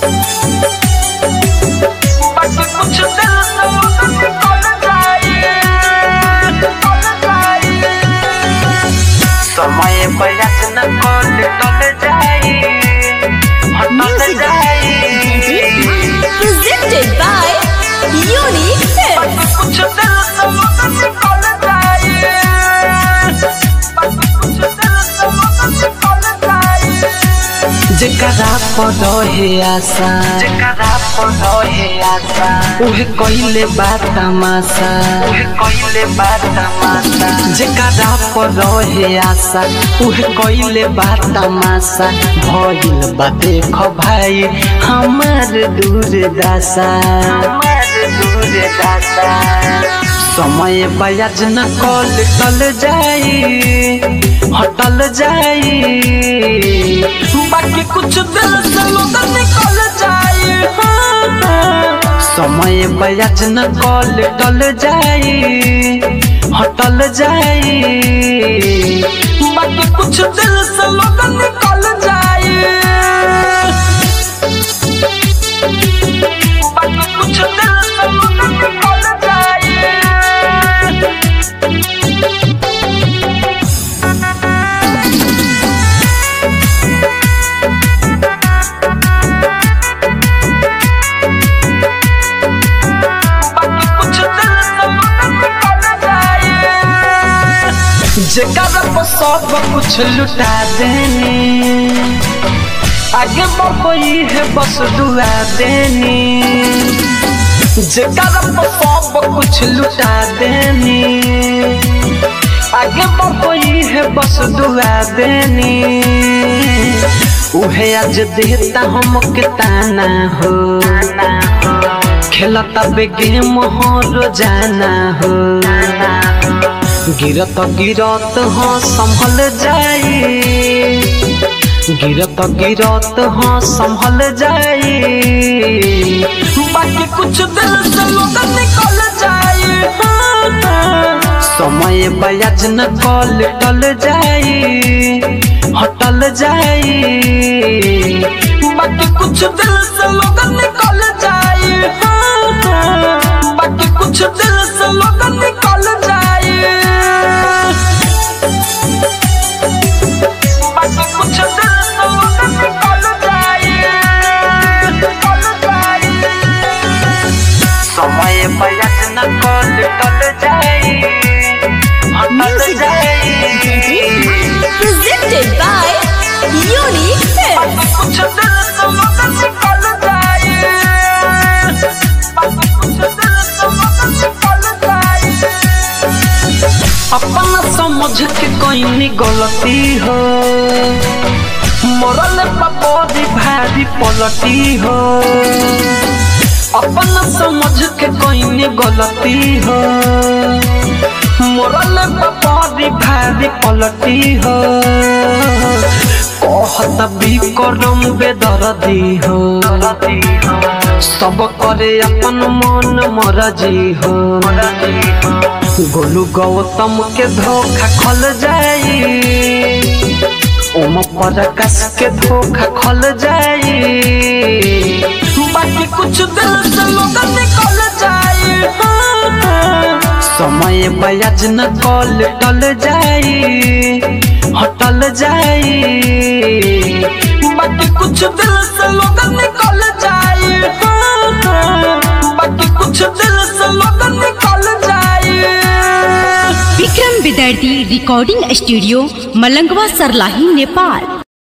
बाकी कुछ दिल से निकल जाए निकल जाए समय बयास न कल टल जाए हटल जाए Presented by Unique Films. बाकी कुछ दिल से निकल जाए बाकी कुछ दिल से निकल जाए जेकरा पर रहे आशा जेकरा पर रहे आशा उहे कइले बा तमाशा उहे कइले बा तमाशा जेकरा पर रहे आशा उहे कइले बा तमाशा भइल बा देख भाई हमार दूर दासा हमार दूर दासा समय बयाज न कल टल जाई हटल जाई बाकी कुछ दिल से लोग निकल जाए हाँ, हाँ। समय बयाज न कल टल जाई हटल जाई बाकी कुछ दिल से लोग निकल जाए बाकी कुछ दिल से लोग निकल जाए बाकी कुछ दिल से लोग निकल जाए जेकरा पर सब कुछ लुटा देनी आगे बढ़ई है बस दुआ देनी जेकरा पर सब कुछ लुटा देनी आगे बढ़ई है बस दुआ देनी उहे आज देता हम के ताना हो खेलता बे गेम हो रोजाना हो गिरत गिरत हाँ संभल जाई गिरत गिरत हाँ संभल जाई बाकी कुछ दिल से लोग निकल जाए हाँ, हाँ। समय बयाज न कल टल जाई हटल जाई बाकी कुछ दिल से लोग निकल जाए हाँ, हाँ। बाकी कुछ दिल से लोग निकल जाए बाकी कुछ दिल से लोग निकल जाए निकल जाए समय बयाज न कल टल जाई हटल जाई Presented by Unique Films. बाकी कुछ दिल से लोग निकल जाए बाकी कुछ दिल से लोग निकल जाए अपना समझ के कोई गलती हो मरल पपौधी भारी पलटी हो अपना समझ के कोई गलती हो मरल पपौधी भारी पलटी हो कहत भी करम बेदर्दी हो सब करे अपन मन मरजी हो गोलू गौतम के धोखा खल जाई ओम प्रकाश के धोखा खल जाई बाकी कुछ दिल से लोग निकल जाए हाँ, हाँ। समय बयाज न कल टल जाई हटल जाई बाकी कुछ दिल से लोग निकल जाए हाँ, हाँ। बाकी कुछ दिल से लोग निकल जाए विक्रम विद्यार्थी रिकॉर्डिंग स्टूडियो मलंगवा सरलाही नेपाल